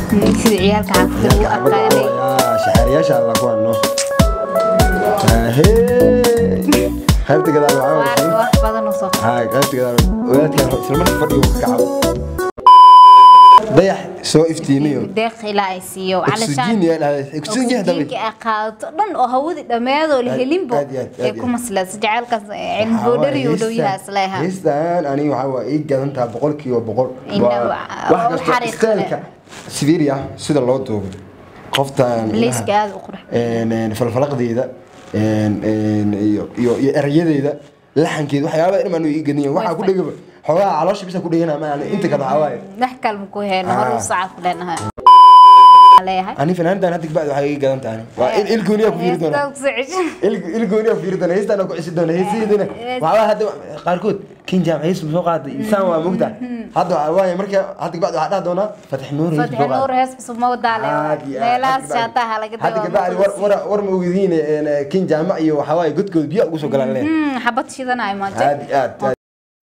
sida ciyaalka xaafadda lagu aqaanay shaxaariyaasha alla ku hadno qaybta gadaal waxaa Waa weye wax badan oo soo haa qaybta gadaal wadaadkan isla markii fadhiga ka kacabo dayax soo iftiiniyo deeq ilaa ay siiyo oksijiin yaa dhahday oksijiin hadaba oksijiinka ay qaadato dhan oo hawadii dhammeedoo la Aad- helinbo aad iyo aad, aad ee iyo ku aad. masleysa jacaylkaas cilmi boodhari u dhow yahay isleeha heestan aniga waxaa waa ii gadan taha boqolkiiba boqol Inna Waa- waa- wax waa kasta xariiq isteelka sibiria sida loo duubo qoftan Liiska aad u qurux een, een, falfalaqdeeda een, een, iyo iyo iyo erayadeeda laxankeeda waxyaaba in ii gadin waxaa ku dhegaba xoogaa caloosha bisa ku dhegana ma inta kale waxaa waaye wax kalma ku heyno Ah. hor u sacad ku leenahay leeyahay ani fanaantan hadda bacdi waxay ii gadan tahay waa il il gooniya ku fiiri doona Heestaa ku soo ceshan. il il gooniya ku fiiri doona heestan ku cisi doona heesideedina waxaa hadda qaarkood kin jaam hees soo qaaday insaan waa mugta hadda waxaa waaye marka hadda bacdi waxaa dhaha doona fatix nuur hees Fatix soo qaaday Nuur hees cusub ma wadaale meelahaas shaataha laga hadda gabadhi war war war ma ogdiin kin jaamac iyo waxaa waaye godkood biyo ugu soo galaan leen xabad shidanayo maanta aad iyo aad aad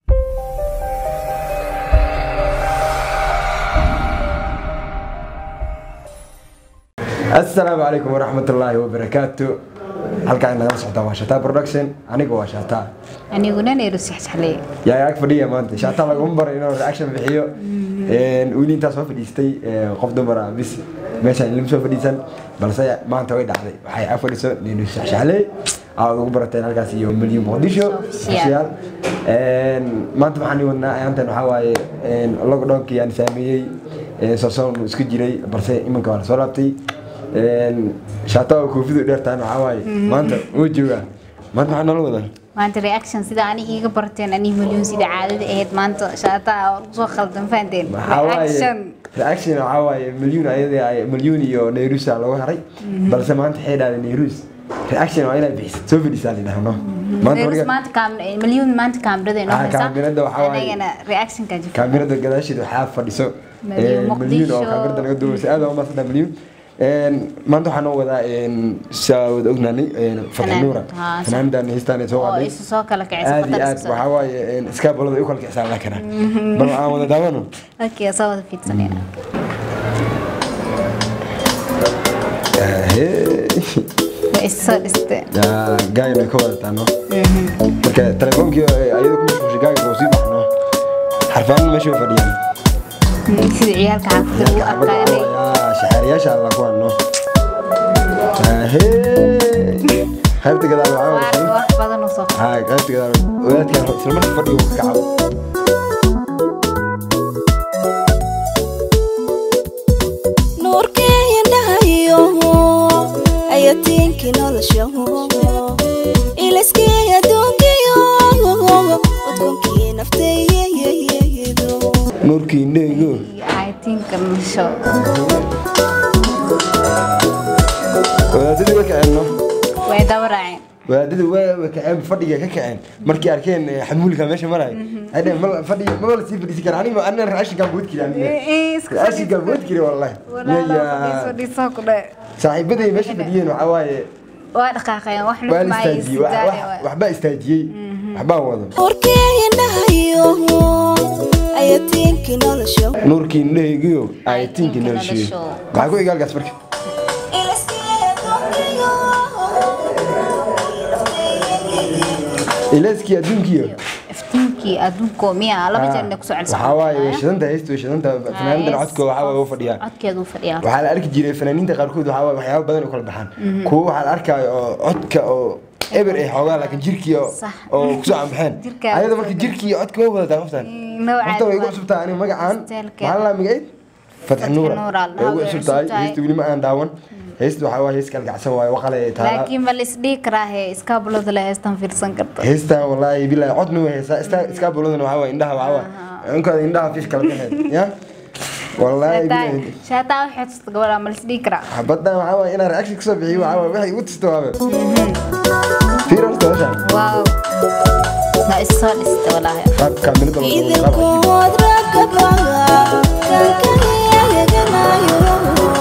asalaamu calaykum waraxmatullaahi wabarakaatu halkaan nagala socotaa waa shataa production aniga waa shataa aniguna neeru sixsaxlee yaa ag fadhiya maanta shataa laguma baray inuu reaction bixiyo weli intaa soo fadhiistay qof dumara bis meeshaan ilma soo fadhiisan balse maanta way dhacday waxay ag fadhiso ninu shaxshaxley aad ugu barateen halkaas iyo milyan muqdisho Official. Een, maanta waxaan ii wadnaa ayaantan waxaa waaye lockdownkii aan saameeyey soson isku jiray balse iminka waa lasoo laabtay shaata oo koofidu dheertaan waxaa waaye maanta wuu joogaa maanta maxaa noola wadaa maanta reaction sida ani iiga barteen ani milyoon sida caadada ahayd maanta shaataha oo soo khaldan fahanteen waxaa waaye reaction reaction waxaa waaye milyuun ayada ay milyuun iyo nairusa looga haray balse maanta waxay dhahday nairus reaction waa inay bixiso soo fadhisaa la dhahno maanta Neerus marka maanta kaam milyoon maanta kaamirada inoo Ah, haysa kaamirada waxaa waaye- anagana reactionka jirta kaamirada gadaasheeda waxaa fadhiso Milyuun een, milyuun oo Muqdisho. kaamirada naga duubeysa aad waa maasada milyuun Een, maanta waxaa noo wadaa een, saa wada ognaanay een, fatix nuura Fanaanad, haa, sax. fanaanidan heystaan ay soo oo qaaday isu soo kala kicisa aad iyo khatar aad isu soo- waxaa waaye een, iskaabolada ay u kala kicsaa la karaa bal aan wada daawano okay soo wada fiidsanayna way isu soo dhisteen gaayna ka wadataa no marka telefoonkii ayada ku mashquulshay gaaga oo sii baxno xarfaanna meesha way fadhiyaan sida ciyaalka xaafadda lagu aqaanay shaxaariyaasha alla ku hadno qaybta gadaal waxaa waa weye wax badan oo soo haa qaybta gadaal wadaadkan isla markii fadhiga ka kacabo nuurkii indhahayo ayatiinkii nolosha ilaskii adduunkiyo udkunkii nafteeyeyeyedo nuurkii indhahaygo aytiinka nasho wadaadadii way kaceen no way daba raaceen wadaadadii way way kaceen fadhiga ka kaceen markii arkeen eh, xamuulka meesha marayo ay dhaheen mal fadhiga ma la sii fadhiisi kara aniga anna raashinkaan bood kiri aniga raashinkaan bood kiri wallahi Yaya. saaxiibaday meesha fadhiyeen waxaa waaye waa dhaqaaqeen wax waa lug la ma ay istaajiyey wax- wax- waxbaa istaajiyey waxbaa wado nuurkii indhahayo ayatiinkii nolosha nuurkii indhahaygiyo ayatiinkii noloshiyo nolosho. maxaa ku igaalkaas marka ilaskii adduunkiyo ilaaskii adduunkiyo iftiinkii adduunko miya laba jeer inay kusoo celsan waxaa waaye way shidanta haysta way shidanta fanaanidan codkooda waxaa waaye u fadhiyaan codkeedu fadhiyaa waxaa la arki jiray fanaaniinta qaarkood waxaa waaye waxyaabo badan u kala baxaan kuwo waxaa la arkaayo oo codka oo eber ay xoogaa laakiin jirkii oo Sax. oo kusoo cambaxeen Jirkaa ayada kusoo marka jirkii iyo codka way wadataa qoftan noocaas horta way igu waa. cusubtaa aniga magacaan Steelkeeda. maxaa la magaceed fatix nuura Nuura, way igu way cusub tahay cusub tahay. heesta weli ma aan daawan heesta waxaa waaye hees kalgacsan waaye waqale ay taala laakiin ma la isdhihi karaa he iskaabulada la heestan fiirsan karto heestan wallaahi bilaahi codna way heesaa iska iska buladana waxaa waaye indhaha waxaa waaye inkooda indhaha fish kala baxeed ya wallaahi bilaahi shaataa waxay tusta gabadha ma la isdhihi karaa xabaddan waxaa waaye inaan reaction kasoo bixiyo waxaa waaye waxay igu tusto waabe fiir horta hawshan waaw waa isu soo dhista walaahi qaab kaamirada loo duubay, qaab cajiib. idinkood raggabaga kankayaganayo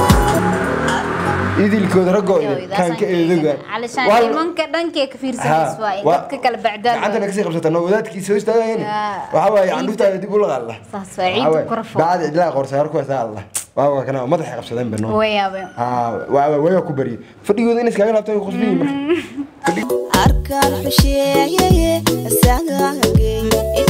idilkooda raggoo idin kaan ka eedoga calishaan nimanka dhankee ka fiirsanaysa waa in dadka kala gacantana bacdaan kasii qabsata no wadaadkii soo istaagayani Yaa. waxaa waaye candhuftaada dib ula qaalla saas waa ciidu ku rafo bacad cidlaa qorsa hor kuwaasa alla waa kana madaxay qabsadeen bano wayaabay waa ku bariyay fadhigooda in iskaga laabtaan qosbiyi marka arkaan xusheeyeye asagagay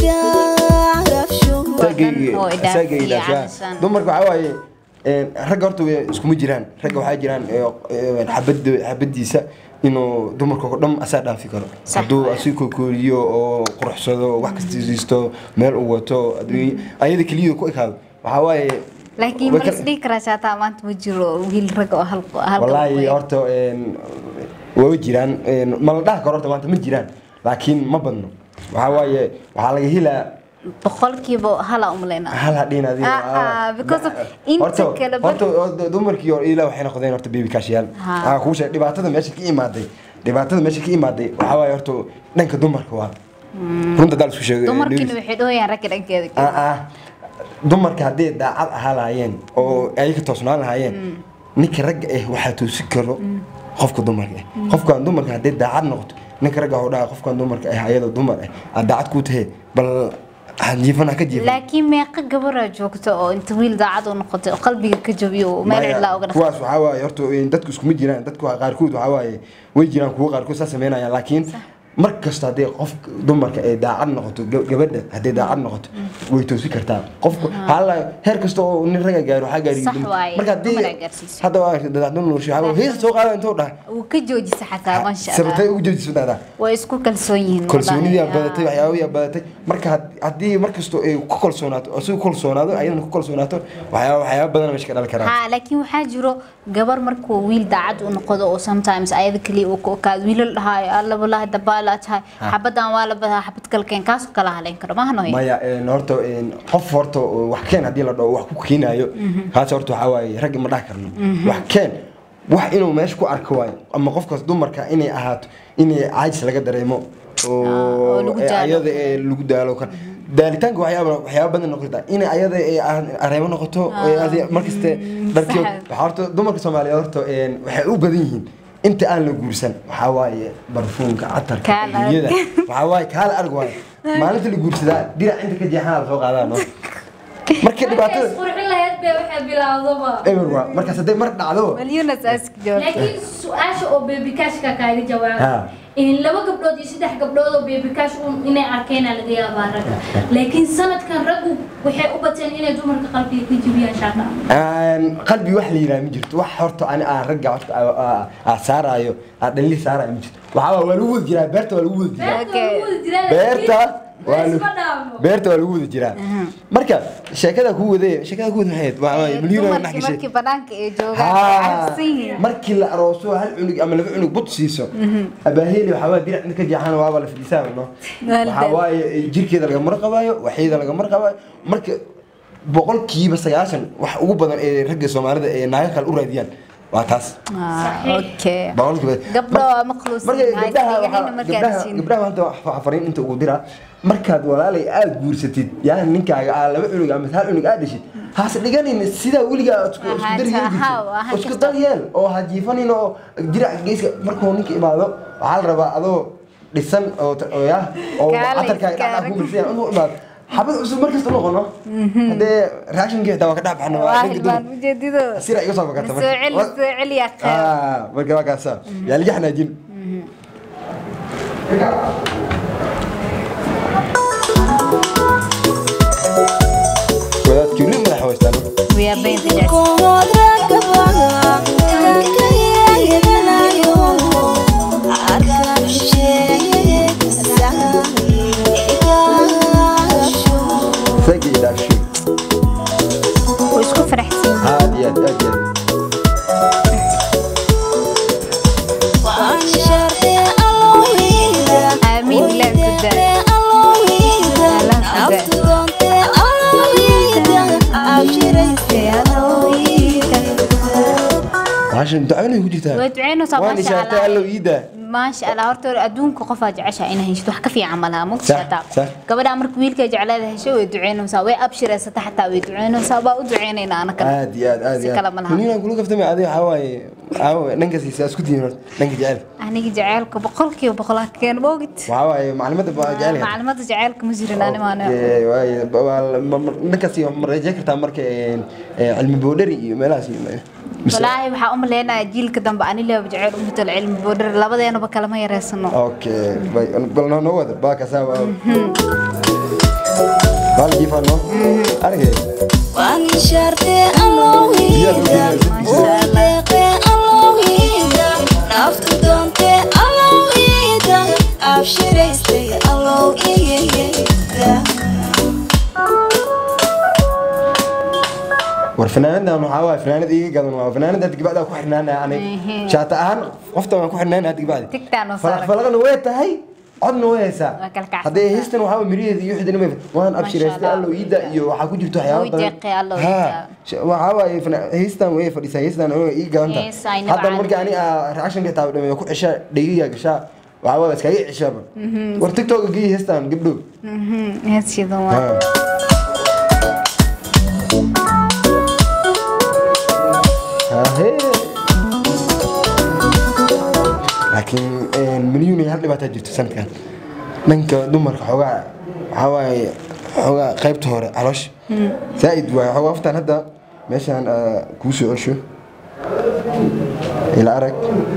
idhaafsho Oo idhaaf Asagay iyo idhaafshaa. calashaan. dumarka waxaa waaye een, ragga horta way iskuma jiraan ragga waxaa jiraan ee, ee, xabad- xabadiisa inuu dumarka oo dhan asaa dhaafi karo Sax hadduu waaye. asi kokooriyo oo quruxsado wax kasta siisto meel uu wato adduunye ayada keliyada ku ekaado waxaa waaye laakiin way ma ka- isdhihi karaa shaataa maanta ma jiro wiil rag oo hal hal wallaahi horta een, waa jiraan een, ma la dhaha karo horta maanta ma jiraan laakiin ma badno waxaa waaye waxaa laga helaa boqolkiiba hala umaleynaa hal hadhiin adiga Ah, ah, because of inta Horta- kale bar- horta horta dumarkii hore ilaa waxay noqdeen horta baby kaashiyaal Ha. aa kuu sheeg dhibaatada meesha ka imaaday dhibaatada meesha ka imaaday waxaa waaye horta dhanka dumarka waa runta daal isku sheegay dumarkiina waxay dhooyaan ragga dhankeeda ah ah dumarka hadday daacad ahaa lahaayeen oo ay ka toosnaan lahaayeen ninka ragga ah waxaa toosi karo qofka dumarka ah qofkan dumarka hadday daacad noqoto ninka ragga waxuu dhaha qofkan dumarka ah ayadoo dumar ah aad daacad kuu tahay bal ha jiifan ha ka jiifan laakiin meeqa gabaraa joogta oo inta wiil daacad u noqotay oo qalbiga ka jabiyo oo meel Maya, cidlaa uga dhaqay kuwaas waxaa waaye horta een, dadku iskuma jiraan dadku waa- qaarkood waxaa waaye way jiraan kuwo qaarkood saa sameynayaan laakiin mar kasta hadday qof dumarka ay daacad noqoto ga- gabadha hadday daacad noqoto way toosi kartaa qofku hala heer kasta oo nin raga gaaro waxaa gaari Sax waaye, marka haddii dumar ay gaarsiiso. hadda waa daacadun nuursho waxaa waaye, hees soo qaada intuu dhaha wuu ka joojisa xataa maasha sababtay allah ugu jeediso daadaa way isku kalsoon yihiin kalsoonidii wallaahi. badatay waxyaabihii badatay marka had- haddii mar kastoo ay ku kalsoonaato asigu kalsoonaado ayadana ku kalsoonaato waxyaaba waxyaaba badan meesha ka dhali karaan ha laakiin waxaa jiro gabar markuu wiil daacad u noqdo oo sometimes ayada kaliya uu ka okaado wiilal dhahaayo alla walaahi dabaalaa tahay xabadan waa la badaa xabad kalkeen kaasoo kala haleyn karo maahan hoy maya een, horta een, qof horta oo wax keen haddii la dhaho wax ku keenaayo kaas horta waxaa waaye ragga ma dhahi karno wax keen wax inuu meesha ku arko waayo ama qofkaas dumarka inay ahaato inay caajis laga dareemo oo oo lagu ee, daalo. ayada ee lagu daalo kan daalitaanka waxyaaba waxyaaba badan noqota in ayada ee aan- areemo noqoto ee adi- markaste dharkii sax. waxaa horta dumarka soomaaliyeed horta een, waxay u badan yihiin inta aan la guursan waxaa waaye barfuunka catarka Kaal arag. dunyada waxaa waaye kaala arg waaye maalinta la guursadaa dirac inta ka jeexana la soo qaadaa no marka dhibaatada qurxin lahayd bay waxay bilaawdaba eber waa markaas hadday mar dhacdo malyunas ask joogta laakiin su-aasha oo baby cashka kaaga Ha. jawaaba in laba gabdhood iyo saddex gabdhood oo baby cash un inay arkeenaa laga yaabaa ragga laakiin sanadkan raggu waxay u bateen inay dumarka qalbiga ka jibiyaan shaqa Aan qalbi wax la yiraahdo ma jirto wax horta ani aan ragga horta aa- aa- aa saaraayo aa dhalli saaraayo ma jirto waxaa waa waa lagu wada jiraa beerta waa lagu wada jiraa beerta waa lagu- beerta waa lagu wada jiraa marka sheekada ku wade sheekada ku wade maxay ahayd? waa waa milyuun oo dhex dumarkii gashay markii banaanka ay joogaan haa cabsan yihiin markii la arooso hal cunug ama laba cunug bud siiso abaaheli waxaa waa dirac inta ka jeexana waaba la fadhiisaa no waxaa waaye jirkeeda laga mar qabaayo waxeeda laga mar qabaayo marka boqolkiiba sagaashan wax ugu badan ee ragga soomaalida ee naaga kale u raadiyaan waa taas Ah, okay boqolkiiba gabdho waa maqluusin marka Ay, gabdhaha iyaga waxaa- markaa gabdhaha arsiin. gabdhaha maanta waxaa fariin inta ugu diraa markaad walaalay aad guursatid yaa ninkaaga aa laba cunug ama hal cunug aad dhishid has dhiganin sidaa weligaa aad isku isku Ahaan dar yeeli taha, jirtid. ahaan isku kasta. dar yeel oo ha jiifanin oo dirac geeska markuu ninka imaado waxaa la rabaa adoo dhisan oo ta- oo yaa oo Kaale catarkaaga dhacdhac iskaaga. ku mirsan inuu imaado xabad cusub markasta noqono haddee raashinkii xitaa waa ka dhex baxno waa waa dhanka hilbaan dumar. ujeedido sira iga soo fakata soo celi soo celi yaa qeyb ah marka waa kaasa yaa liga xanaajin wadaadkii weli madaxa haystaan we are being the judge. kood raggabaga kankayaganayo arkaan xusheeye asagagay idhaafsho sagii dhaafshi way isku faraxsan yihiin aad iyo aad aad iyo aad waan shartee allohiida Amiin, ilaah ku daa. allohiida Allah ku daa. naftudoontee allohiida abshiraystee allohiida waxaan ducaynay ku jirtaa way duceynaysaa waan maasha ishaartay allah allow iida maasha allah horta hore adduunka qofaa jeceshaa inay heshid wax ka fiican malaha Sax, mugsataa sax. gabadhaa marka wiilka jeclaada hesho way duceynaysaa way abshiraysata xataa way duceynaysaa baa u duceynaynaa anakana aad iyo aad aad si iyo kale aad ma laha munina kula kaftame adiga waxaa waaye waxaa waaye dhanka siisa isku tihiin horta dhanka jecel aniga jaceylka boqolkiiba boqolaa keen moogid waxaa waaye maclimada baa jecel yahay maclimada jaceylka ma jirin animaana Okay, waaye, ba- waa- ma- ma- dhankaas iyo ma rajayn kartaa marka een, ee, cilmi boodhari iyo meelahaas iyo mise- walaahi waxaa u maleynayaa jiilka dambe anileba jaceyl u matalo cilmi boodhar labadeenaba kalama yareysano okay bay- bal noo noo wada baa kasaa waa bal jiifaa noo argay waan shartee alowhiida udeeqee alowhiida naftu doontee alowhiida abshiraystay alowhiida war fanaanadan waxaa waaye fanaanad iiga gadan waa fanaanada hadda gabacdaa ku xirnaanaya aniga Ehe. shaata ahaan qofta waan ku xirnaanaya hadda gabacdi Tigtaan oo saaran. falaqna way tahay codna way haysaa Waa kala kacsan haddee tahay. heystan waxaa waaye miriheeda iyo wixii dhanba waan Masha abshiraystay Allah. allow iida iyo waxaa ku jirto waxyaabo Way badan deeqay allow Ha, iida. sh- waxaa waaye fana- heystan way fadhisaa heystan way ii gadan tahay Hees ay hadda nabcaan. markii ani reactionka taa dhameeyo ku cishaa dhegiga gashaa waxaa waaye iskaga cishaaba war tiktok gii heystan gabdhow heeshidan waa Ha. Ahee. laakiin milyuun iyo hal dhibaataa jirto sanadkan dhanka dumarka xoogaa waxaa waaye xoogaa qaybta hore caloosha zaa'id waaye xoogaa waftaan hadda meeshaan aa kuu soo cesho ila arag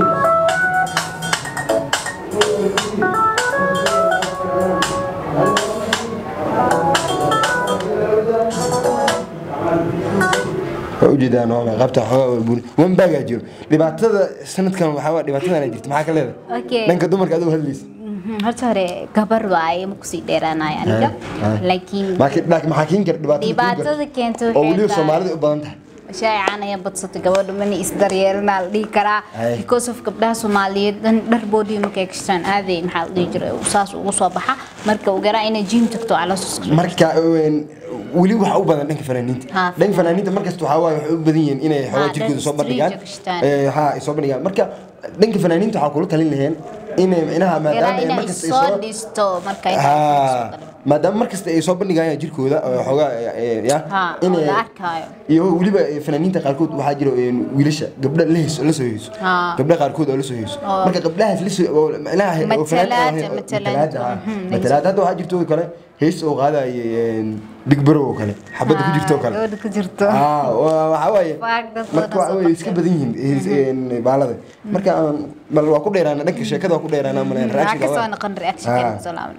waa ujeedaan waa maxay qaybta xoogaa waa buri wan baagaa jiro dhibaatada sanadkan waxaa waa dhibaatadana jirta maxaa ka leedahay Okay. dhanka dumarka adigu hadlaysa Mhm, horta hore gabar waaye ma kusii dheeraanayo aniga Ah, ah. laakiin laakiin laakiin maxaa keeni kara dhibaatada keeni kara? dhibaatada keenta oo waxay weliba tahay- soomaalida u badan tahay shaacan ayaa badsatay gabadha mana isdaryeelanaa la dhihi karaa Ay. because of gabdhaha soomaaliyeed dhan dhar boodii markay gashtaan aaday maxaa la dhihi jiray saas ugu soo baxa marka uu garaa inay jiim tagto caloosus marka een, weli waxa u badan dhanka fanaaniinta Ha, dhanka fanaaniinta markasta waxaa waaye waxay u badan yihiin inay xoogaa Ha, jirkooda dhan soo bandhigaan street gashtaan. Ee, ha ay soo bandhigaan marka dhanka fanaaniinta waxaa kula talin laheen inay micnaha garaa maadaama ay inay markasta ay soo soo dhisto marka ay Ha, maadaama markasta ay soo bandhigayaan jirkooda oo xoogaa ee, ya Ha, oo inay la arkaayo. iyo weliba ee, fanaaniinta qaarkood waxaa jira een, wiilasha gabdha la heeso la soo heeso Ha. gabdha qaarkood oo la soo heeso Oo. marka gabdhahaas la soo oo micnaha oo Matalaad, fanaan ahayn, oo- matalaad. matalaad, ha. Mhm, matalaad hadda waxaa jirto oo kale hees oo qaadaya big bro oo kale xabadda ku jirto oo kale gabadha ku jirto Ah, waa- waxaa waaye Faag dad marka badan waxa soo waaye iska qabteen. badan yihiin hees- een, baalada marka aan bal waa ku dheeraana dhanka sheekada waa ku dheeraana maleen waxaa ka soo noqon reaction Ah. kan soo laabna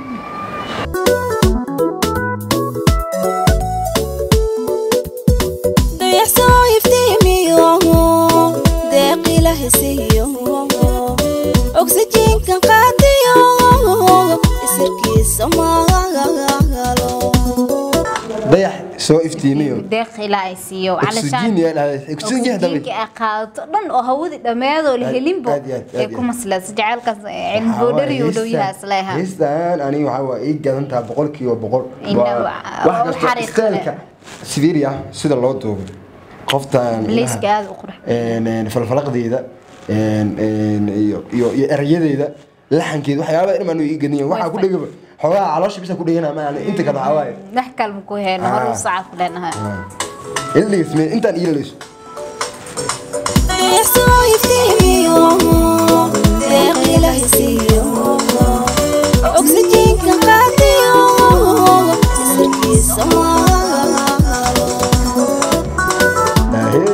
dayaxsoo iftiimiyo deeqila hesiyo oksijiinkan qaadiyo isirkiisa maagalo dayax soo iftiimiyo deeq ilaa ay siiyo oxygen yaa dhahday oxygen hadaba oxygenka ay qaadato dhan oo hawadii dhammeedoo la Aad- helinbo aad iyo aad, aad ay iyo ku aad. masleyso jacaylkaas cilmi boodhari uu dhow yahay isleeha heestan aniga waxaa waa ii gadan taha boqolkiiba boqol Inna Waa- waa- wax waa u kasta xariiq isteelka sibiria sida loo duubo qoftan Liiska aad u qurux een, een, falfalaqdeeda een, een, iyo iyo iyo erayadeeda laxankeeda waxyaabaa dhan baan ii gadan yahay waxaa ku dhegaba xoogaa caloosha bisa ku dhegana ma inta kale waxaa waaye wax kalma ku heyno hor u saca ku leenahay ila dhegeysme intaan ii laleyso dayaxsoo iftiimiyo deeqila hesiyo oksijiinkan qaadiyo isirkiisa maagalo Ahee.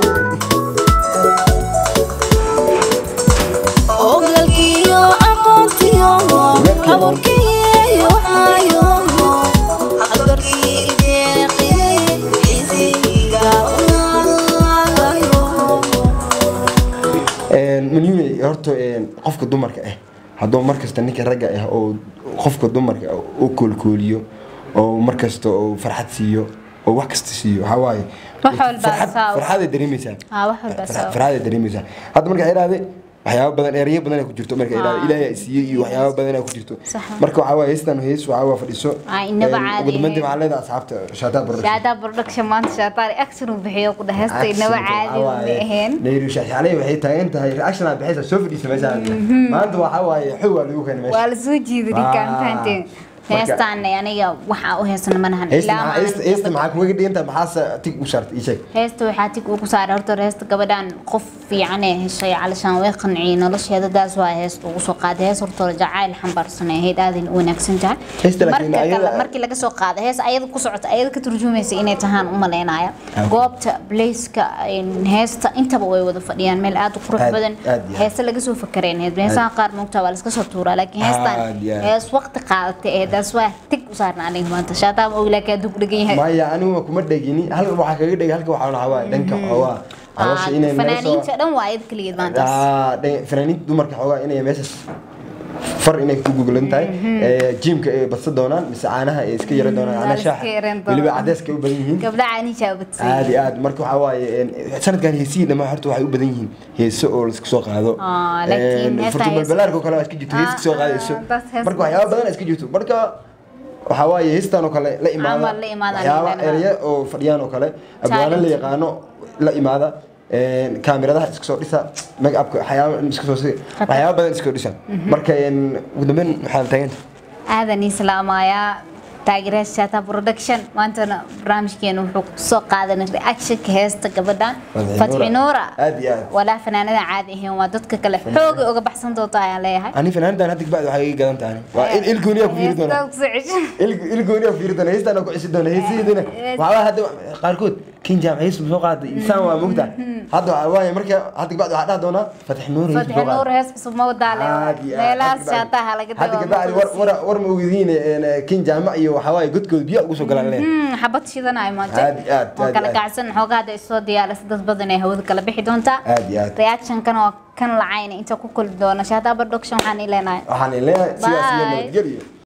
ogalkiyo aqoontiyo abuurkiyo ayo agarkii deeqi isiga unaagayo malyuune horta een, qofka dumarka ah hadduu markasta ninka ragga ah oo qofka dumarka ah u koolkooliyo oo markasta oo farxad siiyo oo wax kasta siiyo waxaa waaye Wax walba farxad- saa- farxaday dareemaysaa Ah, wax walba Farxad- saa- farxaday dareemaysaa hadda marka idhaahde waxyaabo badan ereyo badan ay ku jirto marka ilaahay ilaahay ay siiyey iyo waxyaabo badan ay ku jirto Sax. marka waxaa waaye heestan hees waxaa waa fadhiso Ay, inaba Een, caadi ugu dambeyntii ahayn. waxaa leedahay asxaabta shaataa production shaataa production maanta shaataar action uu bixiyo ku dhahaysta inaba caadi uma ahayn nayru shaashaaley waxay taagan tahay reaction aad bixaysa soo fadhiisa meesha maanta waxaa waaye xoog waa lagu keenay meesha waa la soo jiiday ninkaan Waa. fahanteen Marka- heestaan aniga waxaa u heesana manahan heesta ilaa maxaa- heesta- heesta maxaa kuga dhigantahay maxaase tig u shartay ii sheeg heesta waxaa tig ugu saaray horta heesta gabadhan qof fiican ee heshay calashaan way qanciyey nolosheeda daas waa heesta ugu soo qaaday hees horta hore jacayl xambaarsan ee ahayd aadan u wanaagsan tahay Heesta laakiin marka kale ayada- markii laga soo qaaday hees ayada ku socota ayada ka turjumaysa inay tahaan u maleynaya Ah. goobta blaceka heesta intaba way wada fadhiyaan meel aad u qurux Aad- badan aad iyo aad. heesta laga soo fakareen heesaha qaar moogtaa waa laska soo tuuraa laakiin heestan Aad iyo aad. hees waqti qaadatay ee daas waa tig u saarna aniga maanta shaataa ma og laakiin hadduu ku dhegan yahay maya anigu kuma dhegini halka waxaa kaga dhegay halka waxaa waxaa waaye dhanka xoogaa caloosha inay naga soo fanaaniinta dhan waa ayad keligeed maantaas Ah, dhan- fanaaniinta dumarka xoogaa inay meeshaas far inay ku guglan tahay ee, jiimka ay badsan doonaan mise caanaha ay iska yara doonaan waa caanaha la shaaxa iska yaran doonaan. weliba cadeyska ay u badan yihiin gabdha caaniishaa badsay aad iyo aad marka waxaa waaye een, sanadkan heesihii dhammaan horta waxay u badan yihiin heeso oo la iska soo qaado Ah, laakiin Een, heestaa furtumal hees- balaarka oo kale waa iska jirto hees Ah, iska soo qaadayso ah, taas hees marka waxyaaba badan iska jirto marka waxaa waaye heestan oo kale la imaada Camal la imaada, waxyaaba la imaada. erya oo fadhiyaan oo kale abwaano la Talent. yaqaano la imaada een, kaamiradaha iska soo dhisa make upka waxyaaba iska soo si waxyaaba badan iska dhisa marka een, ugu dambeyn waxaa taagan aadan islaamayaa taageerayaasha shata production maantana barnaamijkeena wuxuu kusoo qaadanay reactionka heesta gabadhan Fatxi fatxi Nuura. nuura Aad iyo aad. walaa fanaanada caadi ahayn waa dadka kale xoogay uga baxsan doonta ayaan leeyahay ani fanaanidan hadda kabacdi waxay iga gadan tahay waa il il gooniyaa ku fiiri doonaa Heestaa kusoo cesho. il gooniyaa ku fiiri doonaa heestaan ku cisi doonaa heesihiidina waxaa hadda qaarkood kin jaam hees soo qaaday insaan waa mugta hadda waxaa waaye marka hadda kabacdi waxaa dhaha doonaa fatix nuur hees fatxi soo nuur qaaday hees cusub ma wadaale meelahaas shaataha laga hadda kabacdi war war war ma ogdiin kin jaama iyo waxaa waaye godkood biyo ugu soo galaan leh xabad shidanayo maanta Aad iyo aad, oo aad kala iyo aad. kacsan xoogaa hadda isoo diyaaris dad badan ee hawada kala bixi doontaa Aad iyo aad. reactionkan waa kan lacayna inta ku kulmi doona shaata production waxaan ileenahay waxaan ileenahay sidaas iyo Bye. nabadgelyo